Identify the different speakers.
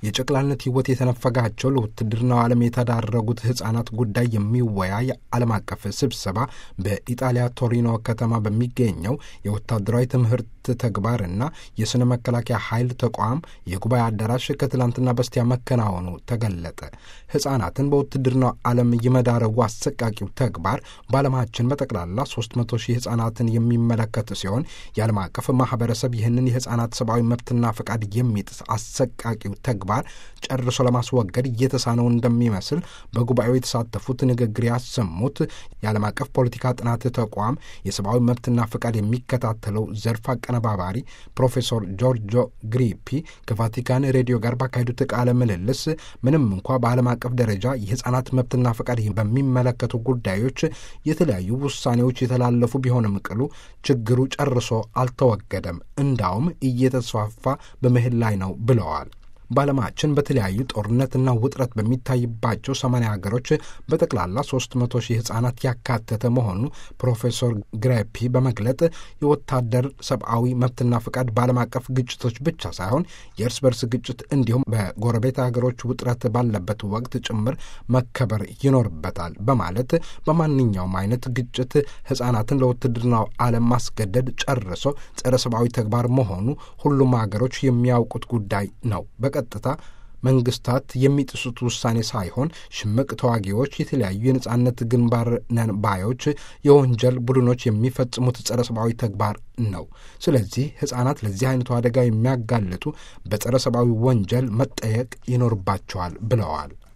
Speaker 1: የጨቅላነት ሕይወት የተነፈጋቸው ለውትድርናው ዓለም የተዳረጉት ሕፃናት ጉዳይ የሚወያይ ዓለም አቀፍ ስብሰባ በኢጣሊያ ቶሪኖ ከተማ በሚገኘው የወታደራዊ ትምህርት ተግባርና የሥነ መከላከያ ኃይል ተቋም የጉባኤ አዳራሽ ከትላንትና በስቲያ መከናወኑ ተገለጠ። ሕፃናትን በውትድርናው ዓለም የመዳረጉ አሰቃቂው ተግባር በዓለማችን በጠቅላላ 300 ሺህ ሕፃናትን የሚመለከት ሲሆን የዓለም አቀፍ ማኅበረሰብ ይህንን የሕፃናት ሰብአዊ መብትና ፈቃድ የሚጥስ አሰቃቂው ተግባር ጨርሶ ለማስወገድ እየተሳነው እንደሚመስል በጉባኤው የተሳተፉት ንግግር ያሰሙት የዓለም አቀፍ ፖለቲካ ጥናት ተቋም የሰብአዊ መብትና ፈቃድ የሚከታተለው ዘርፍ አቀነባባሪ ፕሮፌሰር ጆርጆ ግሪፒ ከቫቲካን ሬዲዮ ጋር ባካሄዱት ቃለ ምልልስ ምንም እንኳ በዓለም አቀፍ ደረጃ የሕፃናት መብትና ፈቃድ በሚመለከቱ ጉዳዮች የተለያዩ ውሳኔዎች የተላለፉ ቢሆንም ቅሉ ችግሩ ጨርሶ አልተወገደም፣ እንዳውም እየተስፋፋ በመሄድ ላይ ነው ብለዋል። በዓለማችን በተለያዩ ጦርነትና ውጥረት በሚታይባቸው ሰማንያ ሀገሮች በጠቅላላ ሶስት መቶ ሺህ ሕፃናት ያካተተ መሆኑ ፕሮፌሰር ግሬፒ በመግለጥ የወታደር ሰብአዊ መብትና ፈቃድ በዓለም አቀፍ ግጭቶች ብቻ ሳይሆን የእርስ በርስ ግጭት እንዲሁም በጎረቤት ሀገሮች ውጥረት ባለበት ወቅት ጭምር መከበር ይኖርበታል በማለት በማንኛውም አይነት ግጭት ሕፃናትን ለውትድርናው ዓለም ማስገደድ ጨርሶ ጸረ ሰብአዊ ተግባር መሆኑ ሁሉም ሀገሮች የሚያውቁት ጉዳይ ነው። ቀጥታ መንግስታት የሚጥሱት ውሳኔ ሳይሆን ሽምቅ ተዋጊዎች፣ የተለያዩ የነጻነት ግንባር ነን ባዮች፣ የወንጀል ቡድኖች የሚፈጽሙት ጸረ ሰብአዊ ተግባር ነው። ስለዚህ ሕፃናት ለዚህ አይነቱ አደጋ የሚያጋልጡ በጸረ ሰብአዊ ወንጀል መጠየቅ ይኖርባቸዋል ብለዋል።